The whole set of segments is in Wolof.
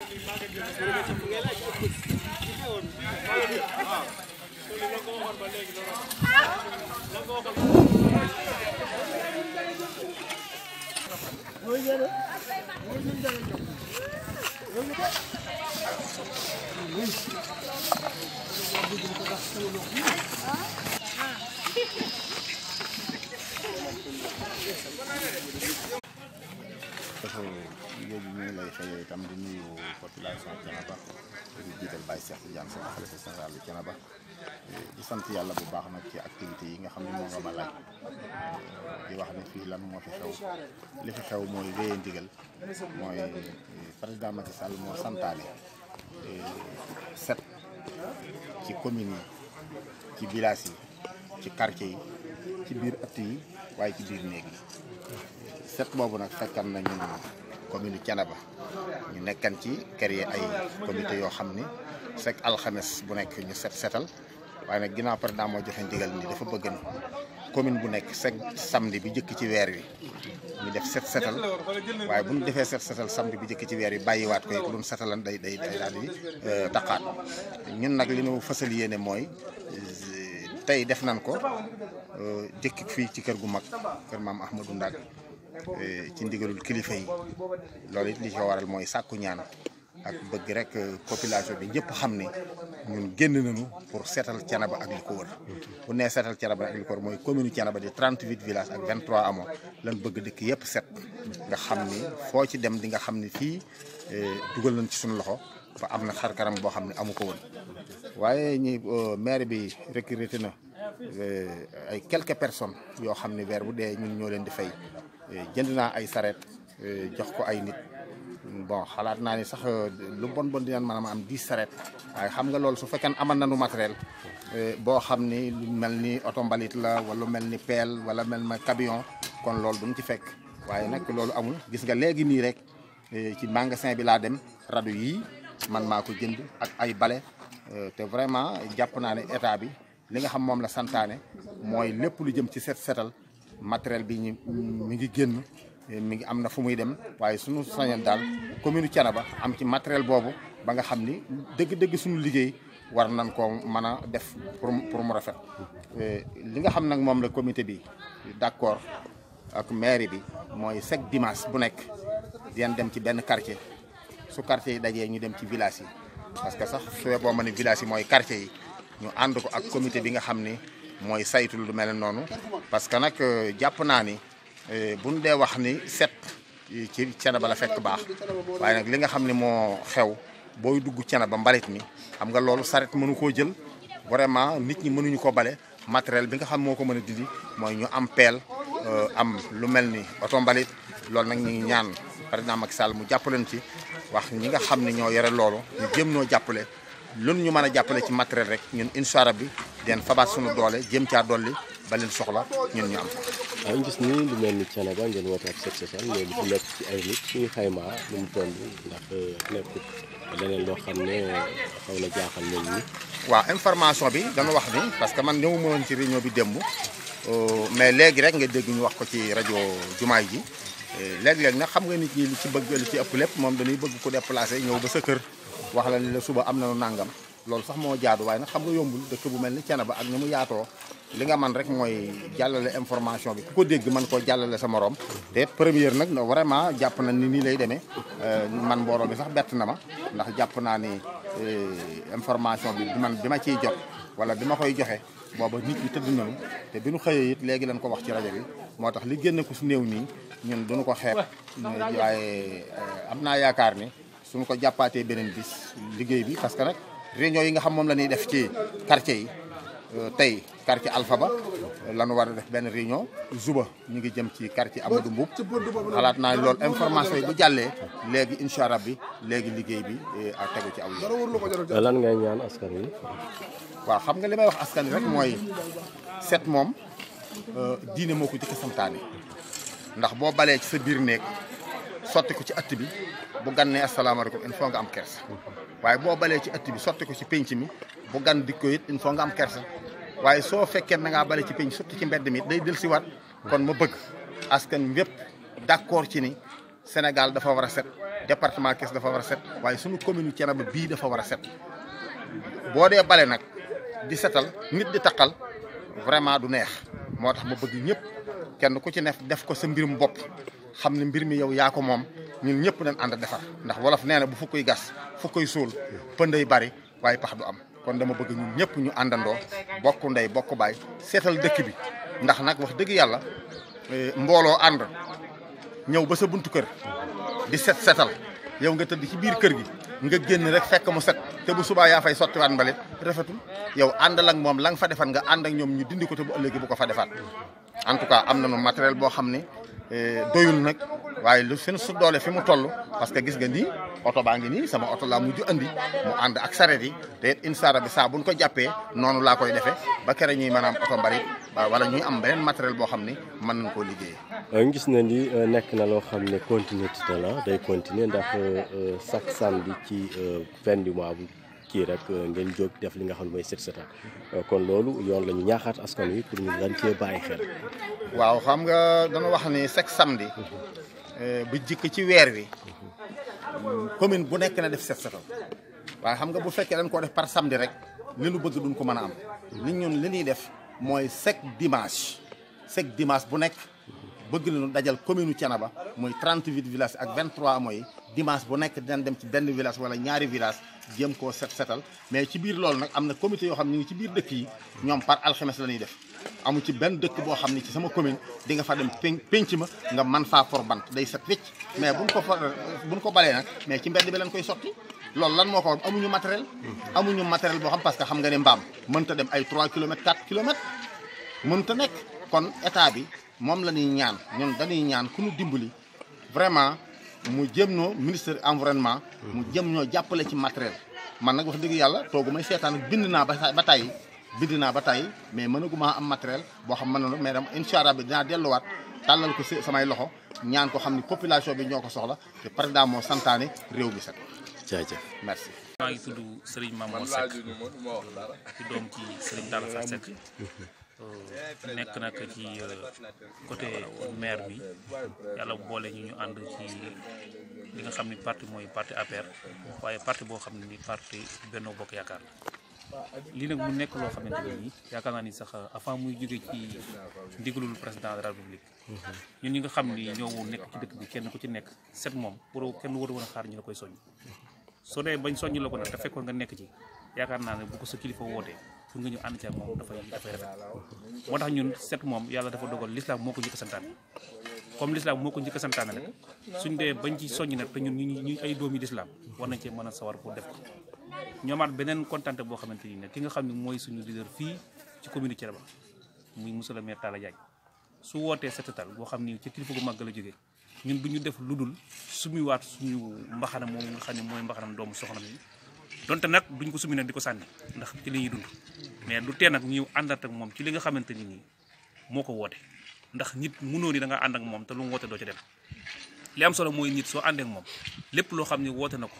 dafa liggéey bi ñu ngi lay xëyee itam di nuyu population Thiénaba di jiital Baye Cheikh Tidiane Sy xalifa général bu Thiénaba di sant yàlla bu baax nag ci activités yi nga xam ne moo nga ma laaj di wax ne fii lan moo fi xew li fi xew mooy wéyee ndigal mooy président Macky Sall moo santaane set ci communes yi ci villages yi ci quartier yi ci biir ëtt yi waaye ci biir néeg yi set boobu nag fekkan nañu commune Thiénaba ñu nekkan ci créer ay comité yoo xam ni chaque alxames bu nekk ñu set setal waaye nag ginnaaw président moo joxe ndigal ni dafa bëgg na commune bu nekk chaque samedi bi jëkk ci weer wi ñu def set setal waaye bu ñu defee set setal samedi bi jëkk ci weer wi bàyyiwaat ko it lu ñu setalan day day day daal di taqaat ñun nag li ñu fësal yéene mooy tey def nañ ko jëkk fii ci kër gu mag kër maam Ahmadou Ndak ci ndigalul kilifa yi loolu it li ko waral mooy sàkku ñaan ak bëgg rek population bi ñëpp xam ne ñun génn nañu pour seetal Thiénaba ak li ko wër bu nee seetal Thiénaba ak li ko wër mooy commune Thiénaba di 38 villages ak 23 amoo lan bëgg dëkk yëpp set nga xam ni foo ci dem di nga xam ni fii dugal nañ ci suñu loxo ba am na xar kanam boo xam ne amu ko woon waaye ñi maire bi recruté na ay quelques personnes yoo xam ne weer bu dee ñun ñoo leen di fay jënd naa ay sareet jox ko ay nit bon xalaat naa ni sax lu bon bon dinañ maanaam am 10 sareet waaye xam nga loolu su fekkee amal nañu matériel boo xam ni lu mel ni oto mbalit la wala mel ni pelle wala mel na camion kon loolu duñ ci fekk waaye nag loolu amul gis nga léegi nii rek ci magasin bi laa dem rajo yii man maa ko jënd ak ay bale te vraiment jàpp naa ne état bi li nga xam moom la santaane mooy lépp lu jëm ci set setal matériel bi ñu mi ngi génn mi ngi am na fu muy dem waaye suñu sañoon daal commune Thiénaba am ci matériel boobu ba nga xam ni dëgg-dëgg suñu liggéey war nañ koo mën a def pour pour mu rafet li nga xam nag moom la comité bi d'accord ak mairie bi mooy chaque dimanche bu nekk dinañ dem ci benn quartier su quartier yi dajee ñu dem ci village yi parce que sax su boo ma ne village yi mooy quartier yi ñu ànd ko ak comité bi nga xam ni mooy saytu lu mel noonu parce que nag jàpp naa ni buñ dee wax ni set ci Thiénaba la fekk baax waaye nag li nga xam ne moo xew booy dugg Thiénaba mbalit mi xam nga loolu saret mënu koo jël vraiment nit ñi mënuñu ko bale matériel bi nga xam moo ko mën a dindi mooy ñu am peel am lu mel ni oto mbalit loolu nag ñu ngi ñaan président Macky Sall mu jàppaleen ci wax ñi nga xam ne ñoo yore loolu ñu jëm noo jàppale lun ñu mën a jàppale ci matériel rek ñun incha allah bi den fabaat suñu doole jëm caa dolli ba leen soxla ñun ñu am waaw ñu gis ni lu mel ni Thiénaba ngeen woote ak set setal mais li fi nekk ci ay nit suñu xaymaa nu mu toll ndax nekkut leneen loo xam ne xaw na jaaxal nit ñi. waaw information bi dana wax ni parce que man ñëwuma woon ci réunion bi démb mais léegi rek nga dégg ñu wax ko ci rajo jumaay ji léeg-léeg nag xam nga nit ñi li ci bëgg li ci ëpp lépp moom dañuy bëgg ko déplacé ñëw ba sa kër wax la ni la suba am na nu nàngam loolu sax moo jaadu waaye nag xam nga yombul dëkk bu mel ni Thiénaba ak ni mu yaatoo li nga man rek mooy jàllale information bi ku ko dégg man koo jàllale sa morom te première nag vraiment jàpp na ni nii lay demee man mbooloo bi sax bett na ma ndax jàpp naa ni information bi bi man bi ma ciy jot wala bi ma koy joxe booba nit ñi tëdd nañu te bi ñu xëyee it léegi lañ ko wax ci rajo bi moo tax li génn ko su néew nii ñun duñu ko xeeb waaye am naa yaakaar ni suñu ko jàppaatee beneen bis liggéey bi parce que nag réunion yi nga xam moom la ñuy def ci quartier yi tey quartier Alpha ba la ñu war a def benn réunion suba ñu ngi jëm ci quartier Amadou Mboub xalaat naa loolu information yi bu jàllee léegi incha allah bi léegi liggéey bi a tegu ci aw yi lan ngay ñaan askan wi. waaw xam nga li may wax askan wi rek mooy set moom diine moo ko jëkk santaane ndax boo balee ci sa biir néeg sotti ko ci ëtt bi bu gan ne asalaamaaleykum il faut nga am kersa waaye boo balee ci ëtt bi sotti ko ci pénc mi bu gan dikko it il faut nga am kersa waaye soo fekkee na ngaa bale ci pénc sotti ci mbedd mi day del si waat kon ma bëgg askan wépp d'accord ci ni Sénégal dafa war a set département Thiès dafa war a set waaye suñu commune Thiénaba bii dafa war a set boo dee bale nag di setal nit di taqal vraiment du neex moo tax ma bëgg ñëpp kenn ku ci ne def ko sa mbirum bopp xam ne mbir mi yow yaa ko moom ñun ñëpp nañ ànd defar ndax wolof nee na bu fukkoy gas fukkoy suul pënday bari waaye pax du am kon dama bëgg ñun ñëpp ñu àndandoo bokk ndey bokk baay seetal dëkk bi ndax nag wax dëgg yàlla mbooloo ànd ñëw ba sa buntu kër di set setal yow nga tëdd ci biir kër gi nga génn rek fekk mu set te bu subaa yaa fay sottiwaat mbalit rafetul yow àndal ak moom la nga fa defan nga ànd ak ñoom ñu dindi ko te bu ëllëgee bu ko fa defaat en tout cas am nañu matériel boo xam ne doyul nag waaye lu fi su doole fi mu toll parce que gis nga nii oto baa ngi nii sama oto laa mujj andi mu ànd ak sareet yi te it incha allah bi saa buñ ko jàppee noonu laa koy defee ba kere ñuy maanaam oto mbalit wala ñuy am beneen matériel boo xam ne mën nañ koo liggéeyee. gis na ni nekk na loo xam ne continuité la day continuer ndax chaque samedi ci fin du mois bu kii rek ngeen jóg def li nga xam ne mooy set setal kon loolu yoon la ñu ñaaxaat askan wi pour ñu dañ cee bàyyi xel. waaw xam nga dana wax ni chaque samedi bu jikk ci weer wi commune bu nekk na def set setal waaye xam nga bu fekkee dañ koo def par samedi rek li nu bëgg duñ ko mën a am. nit ñun li ñuy def mooy chaque dimanche chaque dimanche bu nekk bëgg nañu dajal commune u Thiénaba muy 38 villages ak 23 mooy dimanche bu nekk dinañ dem ci benn village wala ñaari village jéem koo set setal mais ci biir loolu nag am na comité yoo xam ne ñu ngi ci biir dëkk yi ñoom par alxames la ñuy def amu ci benn dëkk boo xam ne ci sama commune di nga fa dem pen penc ma nga man faa for bant day set wécc mais buñ ko fa buñ ko balee nag mais ci mbedd bi lañ koy sotti loolu lan moo ko amuñu matériel amuñu matériel boo xam parce que xam nga ne mbaam mënta dem ay 3 kilomètres 4 kilomètres mënta nekk kon état bi moom la ñuy ñaan ñun dañuy ñaan ku ñu dimbali vraiment mu jëm noo ministre environnement mu jëm ñoo jàppale ci matériel man nag wax dëgg yàlla toogu may seetaan bind naa ba ba tàyyi bind naa ba tàyyi mais mënaguma am matériel boo xam mën na mais dama incha allah bi dinaa delluwaat tàllal ko si samay loxo ñaan ko xam ni population bi ñoo ko soxla te président moo santaane réew mi set jaajëf merci maa ngi tudd Serigne Mamadou Seck ci doom ci Serigne Talla Fall Seck nekk nag ci côté maire bi yàlla boole ñu ñu ànd ci li nga xam ni parti mooy parti APR waaye parti boo xam ne ni parti Benno Bokk Yaakaar la lii nag mu nekk loo xamante ne nii yaakaar naa ni sax avant muy jóge ci ndigalul président de la république ñun ñi nga xam ni ñoo nekk ci dëkk bi kenn ku ci nekk set moom pour kenn war a woon a xaar ñu la koy soññ soo dee bañ soññ la ko nag te fekkoon nga nekk ci yaakaar naa ne bu ko sa kilifa wootee pour nga ñu ànd ci ak moom dafay dafay rafet moo tax ñun set moom yàlla dafa dogal l'islam moo ko njëkk a santaane comme l'islam moo ko njëkk a santaane nag suñ dee bañ ci soññ nag te ñun ñu ñu ay doomi l'islam war nañ cee mën a sawar pour def ko ñoomaat beneen kontante boo xamante ni ne ki nga xam ne mooy suñu leader fii ci commune Thiénaba muy monsieur le maire Talla Diagne su wootee setetal boo xam ni ci kilifa gu màgg la jógee ñun du ñu def lu dul sumiwaat suñu mbaxana moom nga xam ne mooy mbaxanam doomu soxna mi donte nag duñ ko sumi nag di ko sànni ndax ci li ñuy dund mais du tee nag ñu àndat ak moom ci li nga xamante ni nii moo ko woote ndax nit mënoo ni da nga ànd ak moom te lu mu woote doo ci dem li am solo mooy nit soo àndee ak moom lépp loo xam ne woote na ko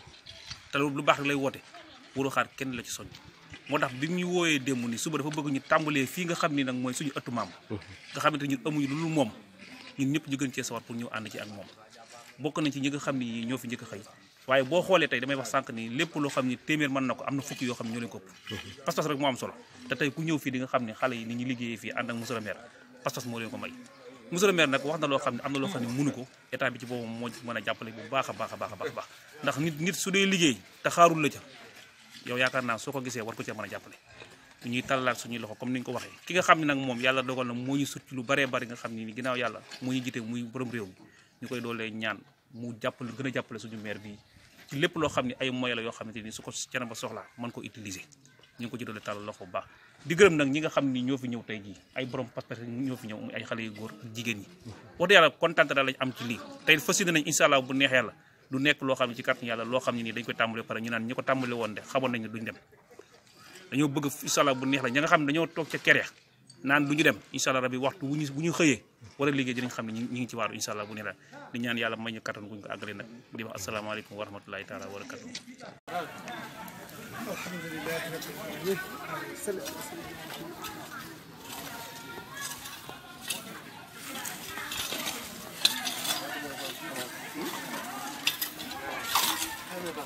te lu baax rek lay woote waroo xaar kenn la ci soññ moo tax bi ñu wooyee démb ni suba dafa bëgg ñu tàmbalee fii nga xam ni nag mooy suñu ëttu maam nga xamante ñun amuñu lu moom ñun ñëpp ñu gën cee sawar pour ñu ànd ci ak moom bokk nañ ci ñi nga xam ni ñoo fi njëkk a xëy waaye boo xoolee tey damay wax sànq ni lépp loo xam ni téeméer mën na ko am na fukki yoo xam ne ñoo leen ko ëpp pas-pas rek moo am solo te tey ku ñëw fii di nga xam ne xale yi ni ñu liggéeyee fii ànd ak monsieur le maire pas-pas moo leen ko may monsieur le maire nag wax na loo xam ne am na loo xam ne mënu ko état bi ci boppam moo mën a jàppale bu baax a baax a baax a baax baax ndax nit nit su dee liggéey te xaarul la ca yow yaakaar naa soo ko gisee war ko cee mën a jàppale ñuy tàllalaat suñuy loxo comme ni ñu ko waxee ki nga xam ne nag moom yàlla dogal na moo ñu sut ci lu baree bari nga xam ne ni ginnaaw yàlla moo ñu jite muy borom réew mi ñu koy doolee ñaan mu jàppale gën a jàppale suñu maire bi ci lépp loo xam ne ay moyens la yoo xamante ni su ko Thiénaba soxlaa mën ko utiliser ñu ngi ko ci doolee tàllal loxo bu baax di gërëm nag ñi nga xam ni ñoo fi ñëw tey jii ay borom pas-pas ñoo fi ñëw muy ay xale yu góor ak jigéen ñi wax dëgg yàlla kontaan daal lañ am ci lii tey fas yéene nañ incha allah bu neex yàlla du nekk loo xam ne ci kàttan yàlla loo xam ne nii dañ koy tàmbale pare ñu naan ñi ko tàmbale woon de xamoon nañ ne duñ dem dañoo bëgg incha allah bu neex la ña nga xam ne dañoo toog ca kere naan du ñu dem incha allah rabbi waxtu bu ñu bu ñu xëyee war a liggéey dinañ xam ne ñu ngi ci waaru incha allah bu neex la di ñaan yàlla may ñu kattan guñ ko àggale nag di wax asalaamaaleykum wa rahmatulahi taala wa barakatuh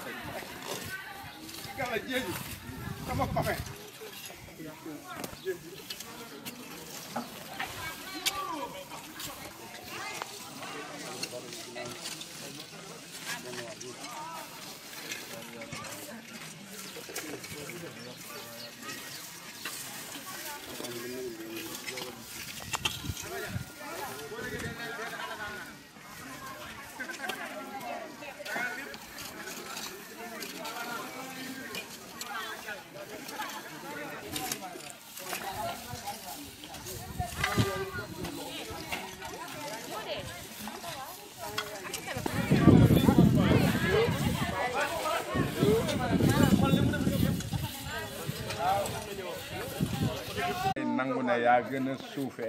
nangu ne yaa gën a suufe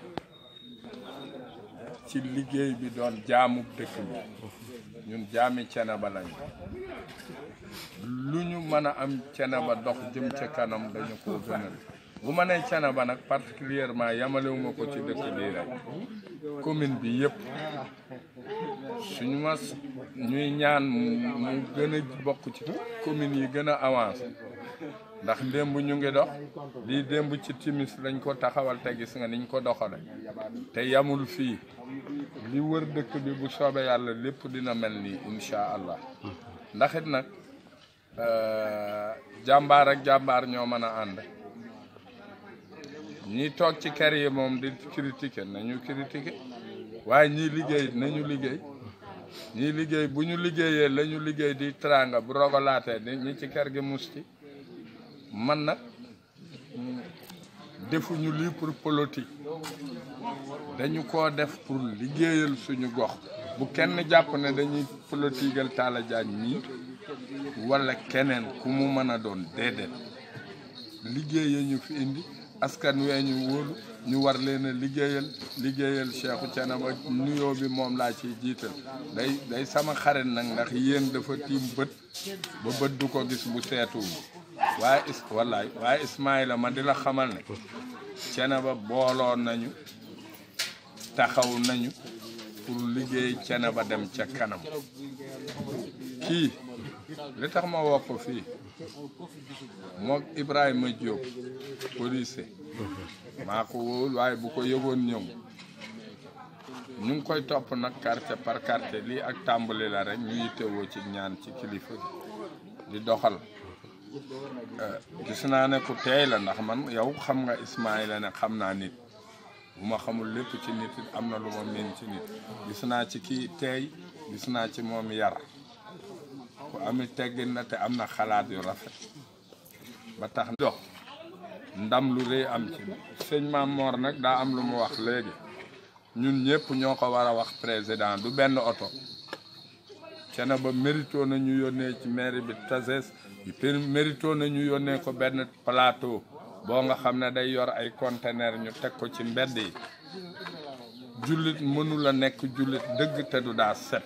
ci liggéey bi doon jaamu dëkk bi ñun jaami Thiénaba lañu lu ñu mën a am Thiénaba dox jëm ca kanam dañu ko gënal bu ma nee Thiénaba nag particulièrement yamalewuma ko ci dëkk bii rek commune bi yëpp suñu mas ñuy ñaan mu gën a bokk ci commune yi gën a avancé ndax démb ñu ngi dox lii démb ci timis lañ ko taxawal te gis nga niñ ko doxale te yamul fii li wër dëkk bi bu soobee yàlla lépp dina mel nii incha allah ndax it nag jàmbaar ak jàmbaar ñoo mën a ànd ñi toog ci kër yi moom di critiquer nañu critiquer waaye ñii liggéey nañu liggéey ñii liggéey bu ñu liggéeyee la ñu liggéey di tranga bu rogalaatee di ñi ci kër gi musti man nag defuñu lii pour politique dañu ko def pour liggéeyal suñu gox bu kenn jàpp ne dañuy politigal Talla Diagne ñii wala keneen ku mu mën a doon déedéet liggéeye ñu fi indi askan wee ñu wóolu ñu war leen a liggéeyal liggéeyal Cheikhou Thiénaba nuyoo bi moom laa ciy jiital day day sama xarit nag ndax yéen dafa tiim bët ba bët du ko gis bu seetuwul waaye is wallaay waaye Ismaïla ma di la xamal ne Thiénaba booloo nañu taxaw nañu pour liggéey Thiénaba dem ca kanam kii li tax ma woo ko fii mook Ibrahima Diop police maa ko wóol waaye bu ko yëgoon ñëw ñu ngi koy topp nag quartier par quartier lii ak tàmbali la rek ñu yittewoo ci ñaan ci kilifa di doxal gis naa ne ku teey la ndax man yow xam nga Ismaïla ne xam naa nit bu ma xamul lépp ci nit it am na lu ma mën ci nit gis naa ci kii teey gis naa ci moom yar ku ami teggin na te am na xalaat yu rafet ba tax dox ndam lu rëy am ci sëñ Maam Mor nag daa am lu mu wax léegi ñun ñëpp ñoo ko war a wax président du benn oto Thiénaba mérito na ñu yónnee ci mairie bi Tazes mérito na ñu yónnee ko benn plateau boo nga xam ne day yor ay conteneur ñu teg ko ci mbedd yi jullit mënula nekk jullit dëgg te du daa set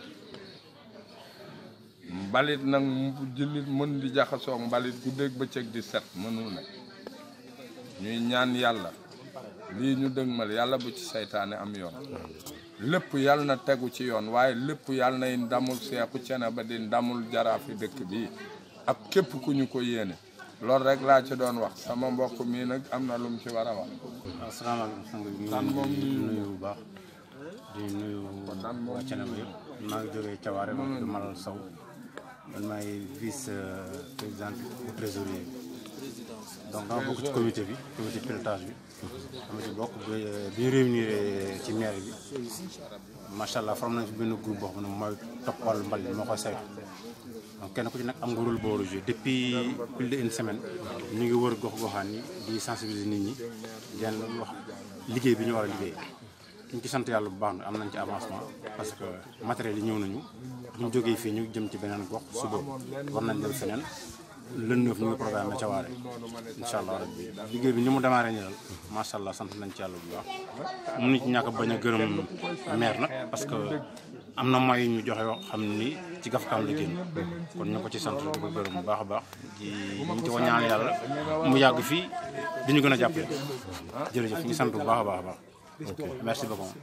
mbalit nag jullit mën di jaxasoo mbalit guddeeg bëccëg di set mënul ne ñuy ñaan yàlla lii ñu dëgmal yàlla bu ci seytaane am yoon lépp yàlla na tegu ci yoon waaye lépp yàlla nay ndamul Seexu Thiénaba di ndamul jaraafi dëkk bi ak képp ku ñu ko yéene loolu rek laa ci doon wax sama mbokk mii nag am na lu mu ci war a wax asalaamaaleykum sang bi Tan moom ñu nuyu nuyu bu baax di nuyu waa Thiénaba yëpp maa ngi jógee Thiawaare ma tudd Malal Sow man maay vice président bu trésorier bi donc dama bokk ci comité bi comité pilotage bi dama ci bokk bi bi ñu réunir ci maire bi macha allah formé nañ ci benn groupe boo xam ne mooy toppal mbal bi moo koy saytu donc kenn ku ci nag am nga rôle boo war a joué depuis plus de une semaine ñu ngi wër gox goxaan yi di sensibiliser nit ñi di leen wax liggéey bi ñu war a liggéey ñu ngi ci sant yàlla bu baax na am nañ ci avancement parce que matériel yi ñëw nañu bu ñu jógee fii ñu jëm ci beneen gox suba war nañ dem feneen le neuf ñu ngi programme ca waare incha allah rabbi liggéey bi ni mu démarré nii daal macha allah sant nañ ci yàlla bu baax mënuñu ci ñàkk a bañ a gërëm maire nag parce que am na moyens yu ñu joxe yoo xam ni ci gafkaam la génn kon ñu ko ci sant di ko gërëm bu baax a baax di ñu ngi ci ko ñaan yàlla mu yàgg fii di ñu gën a jàppale jërëjëf ñu ngi sant bu baax a baax a baax ok merci beaucoup.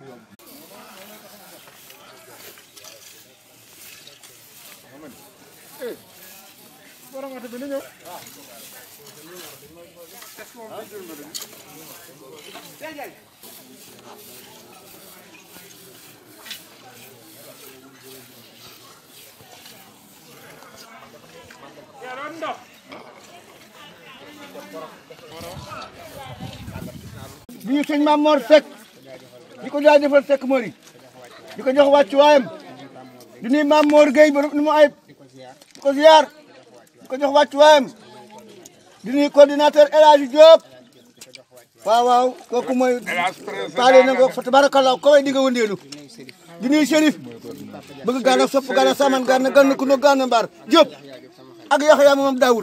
bi ñu sëñ Maam Mor Seck di ko jaajëfal Seck Mori di ko jox wàccuwaayam di nuyu Maam Mor Gueye ba nu mu ayib di ko ziar di ko jox wàccuwaayam di nuyu coordinateur El Hadji Diop waaw waaw kooku mooy paale na ko fa tabarakallah ko way di nga wëndeelu di nuyu Chérif bëgg gaana sopp gaana saman gaana ganna ku no gaana mbaar Diop ak Yaxya moom Daawur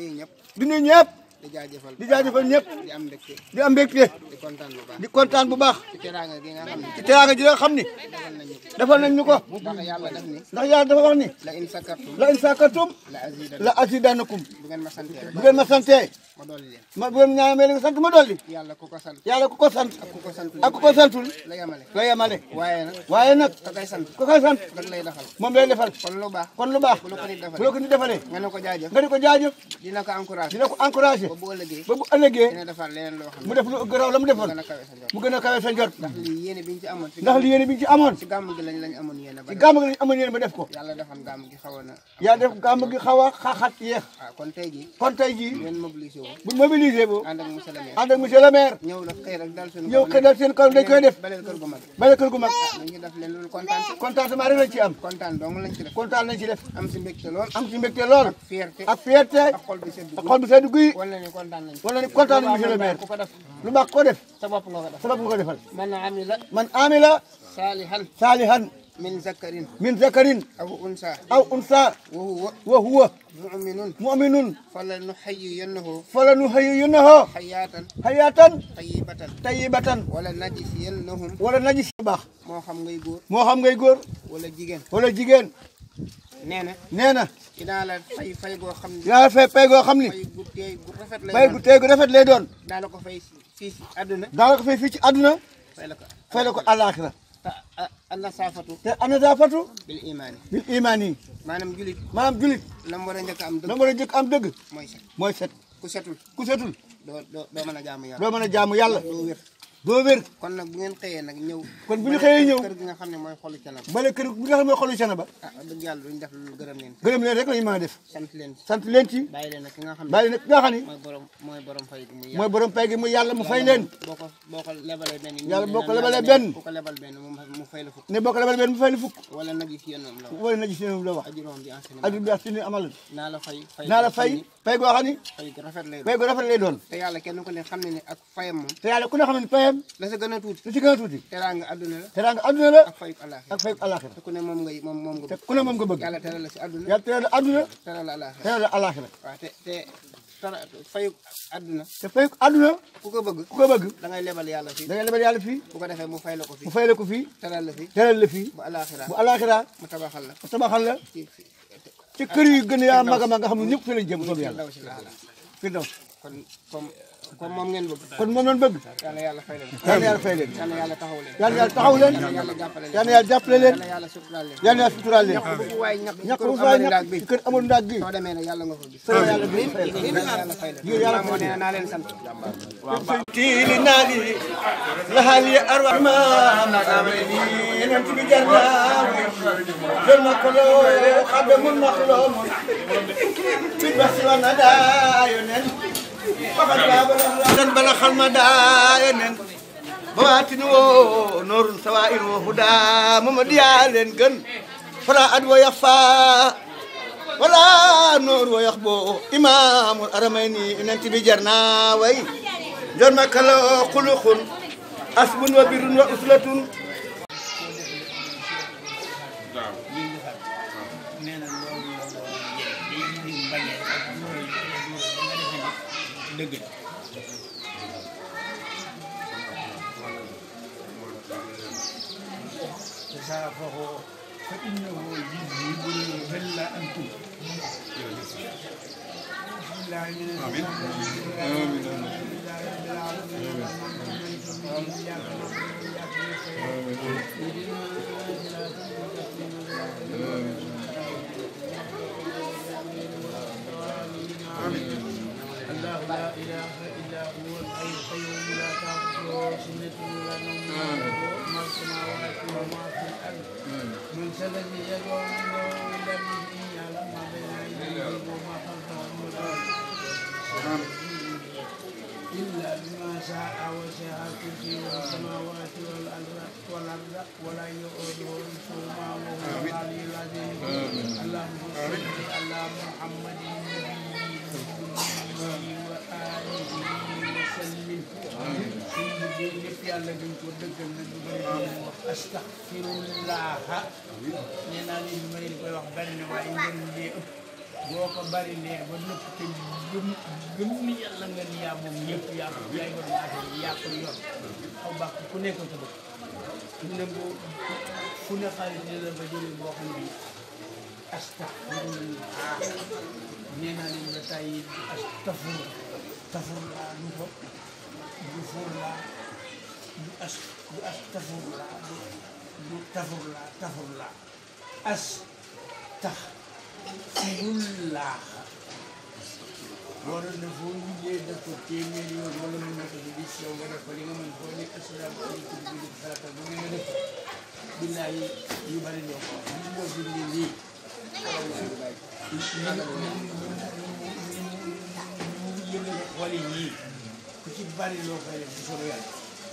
di nuyu ñëpp di jaajëfal di jaajëfal ñëpp di am mbégte di am mbégte di kontaan bu baax di kontaan bu baax ci teraanga gi nga xam ne ci teraanga ji nga xam ni defal nañ ñu ko ndax yàlla def ni ndax yàlla dafa wax ni la in sakartum la in sakartum la azida la asidanakum bu ngeen ma santee rek bu ngeen ma santee ma dolli leen ma bu ngeen ñaanamee li nga sant ma dolli yàlla ku ko sant yàlla ku ko sant ku ko santul ak ku ko santul la yemale la yemale waaye nag waaye nag ka koy sant ku koy sant rek lay defal moom lay defal kon lu baax kon lu baax bu la ko nit bu la defalee ko ni defalee nga ne ko jaajëf nga di ko jaajëf dina ko encouragé dina ko encouragé ba bu ëllëgee ba bu ëllëgee dina defar leneen loo xam mu ne def lu gëraw la mu defoon gën a kawe sa njort mu gën a kawe sa njort ndax lii yéene bi ñu ci amoon ci ndax li yéene bi ñu ci amoon ci gàmm gi lañ lañ amoon yéene ba ci gàmm gi lañ amoon yéene ba def ko yàlla defoon gàmm gi xawoon na yaa def gàmm gi xaw a xaaxaat yéex waaw kon tey jii kon tey jii ngeen mobilisé wu bu mobilisé bu ànd ak monsieur le maire ànd ak monsieur le maire ñëw la xëy rek dal suñu ñëw xëy dal seen kaw dañ koy def baleel kër gu mag bale kër gu mag ñu ngi def leen loolu kontaan ci contentement rek lañ ci am kontaan dong lañ ci def kontaan nañ ci def am si mbégte lool am ci mbégte lool fierté ak fierté ak xol bi sedd ak xol bu sedd guy wala ni kontaan nañ wala ni kontaan nañ monsieur le maire ku ko def lu baax ko def sa bopp nga ko def sa bopp nga ko defal man amila man amila saalihan saalihan min zakarin min zakarin aw unsa aw unsa wa huwa wa huwa muminun mu'minun fala nuhayyiyannahu fala nuhayyinahu hayatan hayatan tayyibatan tayyibatan wala najziyannahum wala najis bu baax moo xam ngay góor moo xam ngay góor wala jigéen wala jigéen nee na nee na dinaa la fay fay goo xam ne yaa fay pay goo xam ni fay gu teey gu rafet lay pay gu tey gu rafet lay doon daa la ko fay fii si àdduna daala ko fay fii ci àdduna fay la ko fay la ko àllaaxira te ana saafatu te anadaafatu bil imaani bil imaan yi maanaam julit maanaam julit la mu war a njëkk a am la dëgg mën a jëkk am dëgg mooy set mooy set ku setul ku setul doo doo doo mën a jaamu yàlla doo mën a jaamu yàlla doo wér doo wér kon nag bu ngeen xëyee nag ñëw kon bu ñu xëyee ñëw kër gi nga xam ne mooy xolu canam bale kër bi nga xam ne xolu cana ba ah wax dëgg yàlla duñ def lu gërëm leen gërëm leen rek la ñu mën a def sant leen ci sant leen ci bàyyi leen nag ki nga xam ne bàyyi nag nga xam ni mooy borom mooy borom fay gi muy mooy borom pay gi muy yàlla mu fay leen boo ko boo ko lebalee benn Yàlla boo ko lebalee nee benn. ku ko lebal benn mu mu fay la fukk ne boo ko lebal benn mu fay la fukk wala nag yi fi yéen moom la wax wala na gis ne la wax ajuróom bi enseignement aju bi ak suñu amal naa la fay fay naa la fay pay goo xam ni fay gu rafet lay pay gu rafet lay doon te yàlla kenn ku ne xam ne ne ak fayam moom te yàlla ku ne xam ne payam la sa gën a tuuti lu ci gën a tuuti teraanga adduna la teraanga adduna la ak fayu alaaxira ak fay àllaaxira te ku ne moom ngay moom moom nga te bëgg ku ne moom nga bëgg yàlla teral la si adduna yàlla teral la adduna teral la alaaxira teral la àllaaxira waaw te te tera fayu adduna te fay adduna ku ko bëgg ku ko bëgg da ngay lebal yàlla fii da ngay lebal yàlla fii bu ko defee mu fay la ko fii mu fay la ko fii teral la fii teral la fii bu alaaxira bu àllaaxira mu tabaxal la mu tabaxal la ci ci kër yu gën a yaa mag a mag nga xam ne ñëpp fi lañ jëm soobu yàlla daw si laala fi daw kon comme comme moom ngeen bëgg kon moom lañ bëgg yàlla yàlla fay leen yàlla yàlla fay leen yàlla yàlla taxaw leen yàlla yàlla taxaw leen yàlla jàppale leen yàlla yàlla jàppale leen yàlla yàlla suturaal leen yàlla yàlla suturaal leen bu fu waay ñàkk ñàkk kër bu fay amul ndaag ñàkk bi ci kër amul ndaag gi soo demee nag yàlla nga ko gis soo yàlla bi fay la yàlla fay leen yàlla moo ne naa leen sant tiili naali lahali arwa ma magameni enen tibi jarna jol makolo xabe mun maklo mun bit basila na da yonen fakat baba dan bala khalma da yonen bawatin wo norun sawair wo huda mama diya len gën fala ad wo yafa wala noor wo yax bo imamul aramayni enen tibi jarna way jor makalo xuluxun asbun wa birun wa uslatun إله إلا هو الحي القيوم لا تأخذه سنة ولا نوم له ما في السماوات وما في الأرض من ذا الذي يدعو عنده إلا بإذنه يعلم ما بين أيديهم وما خلفهم ولا إلا بما شاء وسع كرسيه السماوات والأرض والأرض ولا يؤوده حفظهما وهو العلي العظيم اللهم صل على محمد النبي وآله وسلم suñu liggéey lépp yàlla dañ ko dëggal na du bëri di wax astaxfirullah nee naa leen may di koy wax bari na waaye njëriñ lee ëpp boo ko bari lee ba nëpp te gëm gëm ni yàlla nga ni yaa moom yëpp yaa ko yaay borom affaire yi yaa ko yor aw bàkk ku nekk ko bëgg fu ne boo fu ne xaalis ne la ba jëlee boo xam ne astaxfirullah nee naa leen ba tàyyi astafur tafurlaa du ko du furlaa du as du as tafurlaa du du tafurlaa tafurlaa as tax firullaa waroon na foo liggéey def ko téeméeri yoon wala mën na ko ci bis yow nga def ko li nga mën foo ne asalaamaaleykum bi def farata bu ngeen def billaahi yu bari doo ko wax gis nga bindi lii yëngal xol yi ku ci bari loo koy def bu soobee yàlla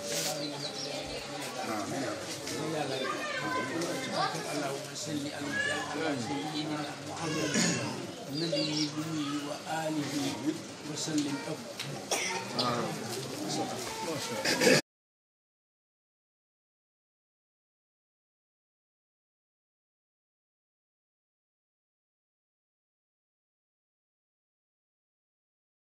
yàlla rek allahumma salli ala sayyidina muhammad nabii wa alihi wa sallim